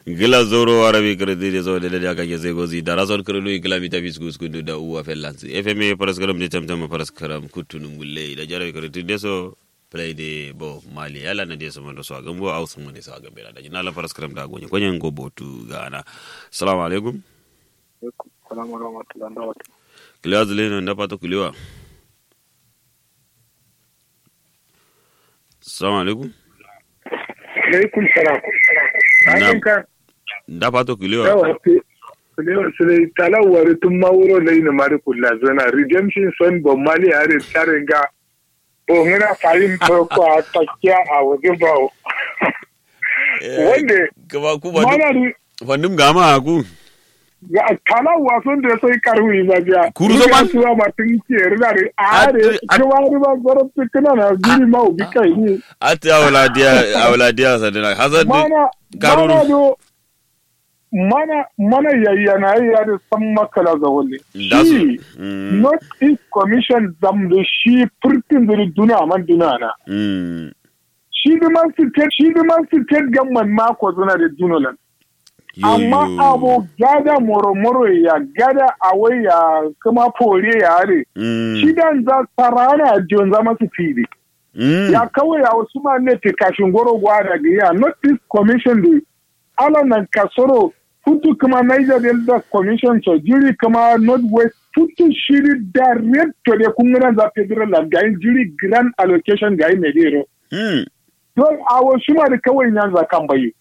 gila zoro arabi kredi de zo de de aka ke zai gozi da razon krelu gila mi tabi sku sku da uwa fellansi fm paras karam de tam tam paras karam kutunum gulle da jarabi kredi de so play de bo mali yala na de so mo so gambo au so mo de so gambe da jina la paras karam da gonye konyen go botu gana assalamu alaikum salamu rahmatullahi wa barakatuh kiliwa zile na ndapa to kiliwa assalamu alaikum alaikum salam Na'am. ka ndapa to kiliwa yawa fi kulewa su dai talawar tun mawuro da yi na mari kula zana redemption son bon mali a re tsarin ga o ngana fahim ko a takiya a wajen bawo wanda kaba ku ba mana ri fandum gama ku ga talawa son da sai karwi ba biya Kuru zo man- suwa ma tun ke rina re a re At- at- kuma ri ba goro tikina na giri ma ubi kai ni ati awla dia awla dia sadina hazard mana Karuru. mana do mana mana yayyana ya da san makala ga wani da su shi Mm, north east commission zam da shi furtin da duna man duna na mm, shi da man state shi da man state gamman mako zuna da dunolan yo, amma yo. abu gada moro moro ya gada awai ya kuma fore ya are Mm, shi dan za sarana jon za masu fili mm, ya kawai a wasu ma ne te kashin goro gwada ga ya north east commission da ala nan kasoro futu kuma niger delta commission to jiri kuma north west futu shiri direct to de kungana za federal land ga yin jiri grand allocation ga yin medero mm, don a wasu ma da kawai yan za kan bayi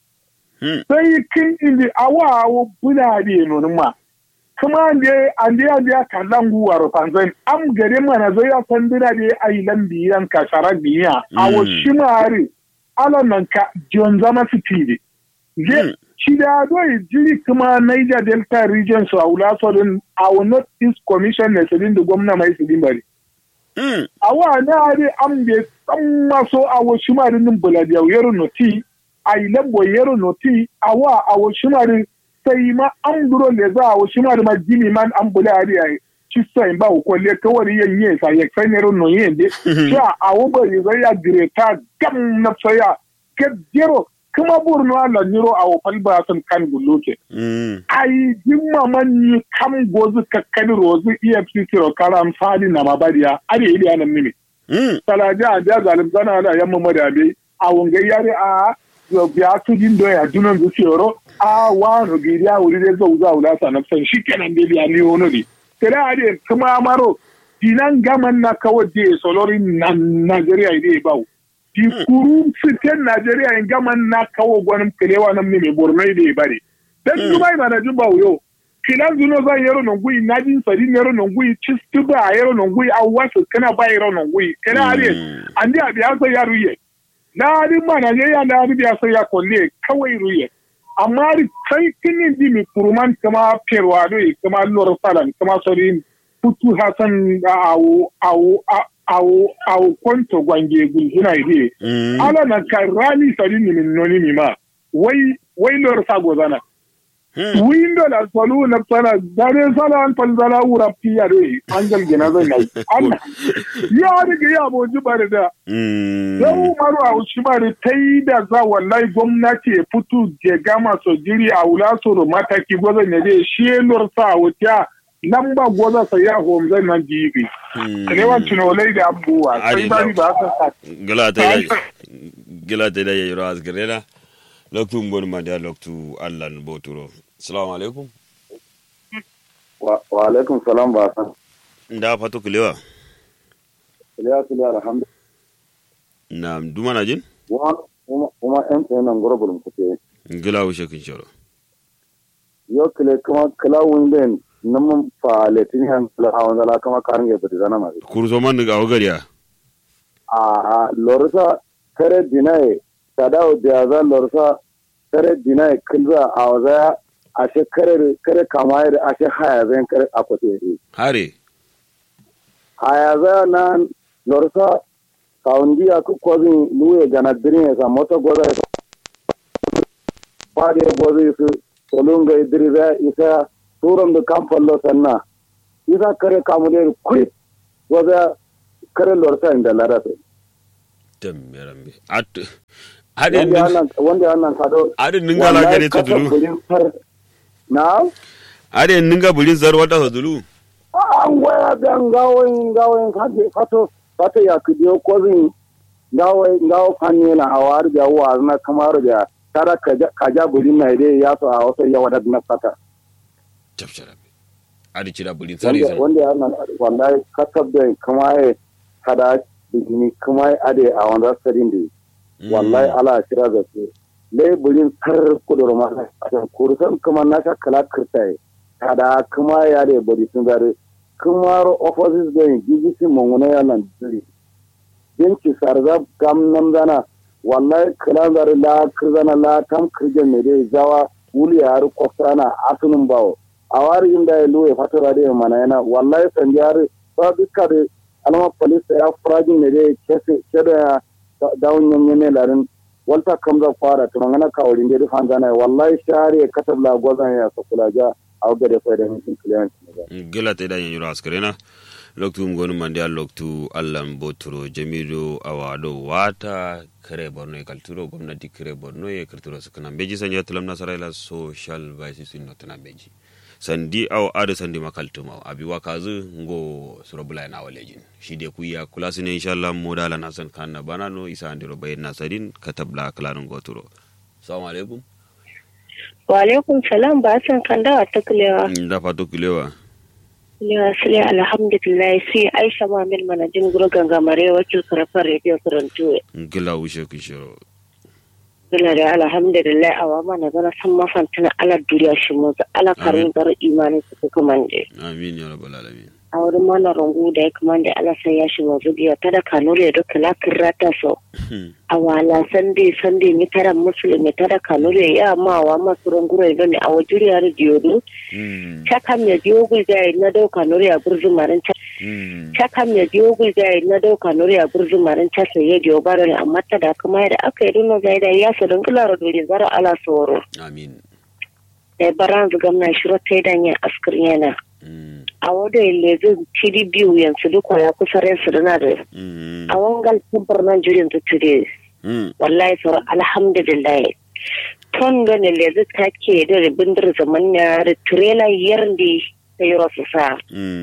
mm, sai kin indi awa awo buna da nonin ma kuma ande ande ande ka langu waro panzan am gare mana zai ya san bina da ai lambi yan ka shara biya awo Mm. shimari ala nan ka jon zama su tide Mm. je shi da doi jiri kuma Niger Delta region su aula so din awo North East Commission ne su din da gwamna mai su din bari mm, awa na ari am be san maso awo shimari nin buladiya yero noti ai lambo yero noti awa awo shimari sai ma an duro le za awo shimari ma jimi man an buladi ai ci sai ba ko le kawari yen yen sa ye sai nero no yen de sha awo ba yi zai ya greta gam na saya ke jero kuma burno ala niro awo falba san kan guluke mm, ai jimma man ni kam gozu kakkani rozu EFCC ro karam fadi na mabadiya ari ili anan mimi mm, talaja a ja zalim zana da yamma madabe a wunga yare a yo biya su din do ya dunan zu siyoro a wa no giri a wuri dai zau zau la sana san shikenan dai biya ni wono di tira ade kuma maro dinan gaman na kawai de solori na Najeriya ide bawo di kuru fitan Najeriya in gaman na kawo gwanin kilewa nan ne mai borno ide bare dan dubai ba na jin bawo yo kilan zuno zan yero non gui na jin sari yero non gui cistu ba yero non gui a wasu kana ba yero non gui kana are Mm. andi abi asa ya ruye na ari ma na ya na ari bi asa ya kolle kawai ruye amma ri kai kinin di mi kuruman kama perwa do kama lor salan kama sori putu hasan awo awo awo awo konto gwange gulhuna ide mm, ala na karani sari ni min noni mi ma wai wai lor sago zana mm. windo la solu na tsana dare sala an fal zala wura piya re angal gina zai nai Allah ya riga ya boji bare da Mm, yau maru a ushi bare tai da za wallahi gwamnati ya fito je gama so jiri a wula so ro mataki gwaza ne dai shi lor sa wuta nan ba gwaza sa ya hom zai nan jibi mm. kalewan tunolai da abubuwa sai Adi ba ni ba ka sa gila ta yi gila ta yi yoro asgirena loktu ngon ma da loktu allan boturo assalamu alaikum wa wa alaikum salam ba san nda fato kulewa ya su da alhamdu na duma na jin kuma kuma kuma en en nan goro bulum kuke gila wushe kin shoro yo kile kuma kala winden nam fa letin han kala hawan dala kama karange bati zana ma kurso man ga ogariya a a lorsa kare dinai tadao diaza lorsa kare dinai kilza a waza a she kare kare kamayar a she haya zan kare akwate hare haya za nan lorsa kaundi aku kozin luye gana dirin sa moto goza fade goza su solunga idriza isa turam da kamfallo sanna isa kare kamuler kuit goza kare lorsa inda larate dambe rambe at ade wanda nin annan wanda annan kado ade ninga la gare to kasa dulu bulin far na ade ninga bulin zar wata to dulu an waya da ngawoyin ngawoyin kaje fato fato ya kidiyo kozin ngawo ngawo fanni na awar da wa na kamar da tara kaja kaja bulin na dai ya so a wasu yawa da na fata tafshara ade cira bulin sari wanda zan wanda yana wallahi kasab da kuma ya kada ni kuma ya ade a wanda sadin da wallahi ala kira da su lai bulin tar kudur ma a kursan kuma na ka kala kirtai kada kuma ya da bari sun gare kuma ro offices da yin si mongona ya nan diri binci sarza gam nam zana wallahi kala zare la kirzana la tam kirje me dai zawa wuli ya har kofana asunun bawo a wari inda ya luwe fatura da mana yana wallahi sanjiyar ba duka da alama police ya furajin ne dai kese da dawon yanyan ne larin walta kamza fara to ngana ka wurin da fan zana wallahi share katab la gozan ya sakula ja a ga da fayda min client ne gila te da yanyuro askrena loktu ngonu mandi a loktu allan boturo jamido awado wata kare borno e kalturo gwamnati kare borno e kalturo sukana beji sanja tulam nasaraila social vices in notana beji sandi aw ade sandi makaltuma abi wakazu ngo surabula na walejin shi de kuya kulasi ne inshallah modala na san kanna banano isa andiro bayin nasadin katabla klanun goturo assalamu alaikum wa alaikum salam ba san kan dawa ta kulewa da fato kulewa kulewa sile alhamdulillah sai aisha mamil manajin guru gangamare wakil karafar radio karantu gila wushe kishiro gila da alhamdulillah awa mana zana san mafantana ala duniya shi mu ga ala karin gar imani su kuma ne amin ya rabbal alamin a wurin mana rungu da ya kuma da ala sai ya shi mu zubiya ta da kanure da kala kirata so a wala sande sande mi tara musulmi tara kanure ya ma wa masu rungure da ne a wajuriya da diyodu chaka me diogul da na dauka nuri a burzun marin cha chaka me diogul da na dauka nuri a burzun marin cha sai ya diyo baro ne amma ta da kuma da aka yi dino zai da ya su dangula ro dole zara ala soro amin da baran zu gamna shiro tai dan ya askar yana a wada le zai cidi biyu yanzu duk ya kusa ran su dana da a wangal tumbar nan jirin ta tire wallahi soro alhamdulillah ton gane lezi ta ke da bindir zaman ya da trailer yardi ta yi rasu sa.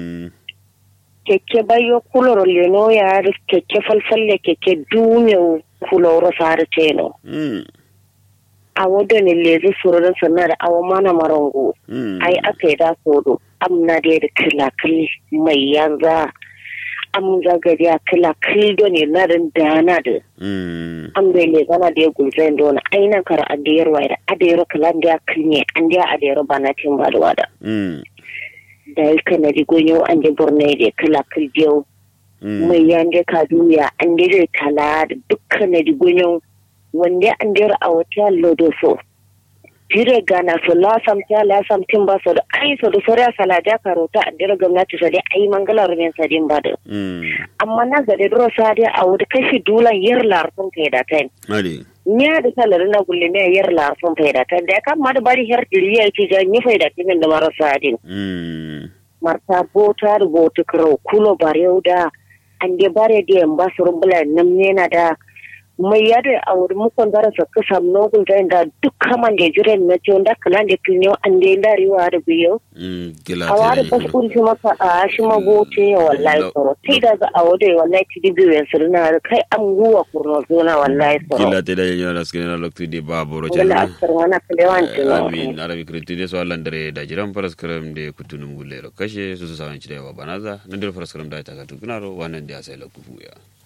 Keke bayo kuloro leno ya da keke falfalle keke dume kuloro sa da teno. A wadda ne lezi sururin sannan da awa mana marango. Ai aka yi da sodo. Amna da da kilakil mai yanza. am zagari a kila kildo ne na rin dana da am bai le gana da ya gulzai da wani ainihin kara adiyar wa da adiyar kalan da ya kilne an da adiyar ba na cin ba da wada da ya kana di gonyo an da borne da kila kildiyo mai yan da ka duya an da zai tala da dukkan di gonyo wanda an da a wata lodo so jire gana so lasam ta lasam tin ba so da ai so da soriya salaja karota a dira gwamnati so dai ai mangala rumen sa din ba da amma na ga da duro sa dai a wuda kashi dulan yar larfun kai da tai nya da salar na gulle ne yar larfun kai da tai da kan ma da bari har diriya ci ga ni fai da tin da marasa din marta bota da bota karo kulo bare da an de bare da yan ba su rumbula nan ne na da mai yadda a wurin mukon zara sa kasa nogul da inda duk kaman da jiran na ce wanda kalan da kinyo an da inda riwa da biyo a wari bas kun shi maka a shi magote ya wallahi tsoro sai da za a wadai wallahi ti di biyu yansu na kai an guwa kurno zona wallahi tsoro gila te da yanyo na skina na loktu di ba boro gila askar wana kalewan tino amin arabi kriti de so allan dare da jiran faras karam de kutunum gulle ro kashe su su sawan ci da yawa banaza nan dir faras karam da ta ka tukunaro wannan da ya sai lokufu ya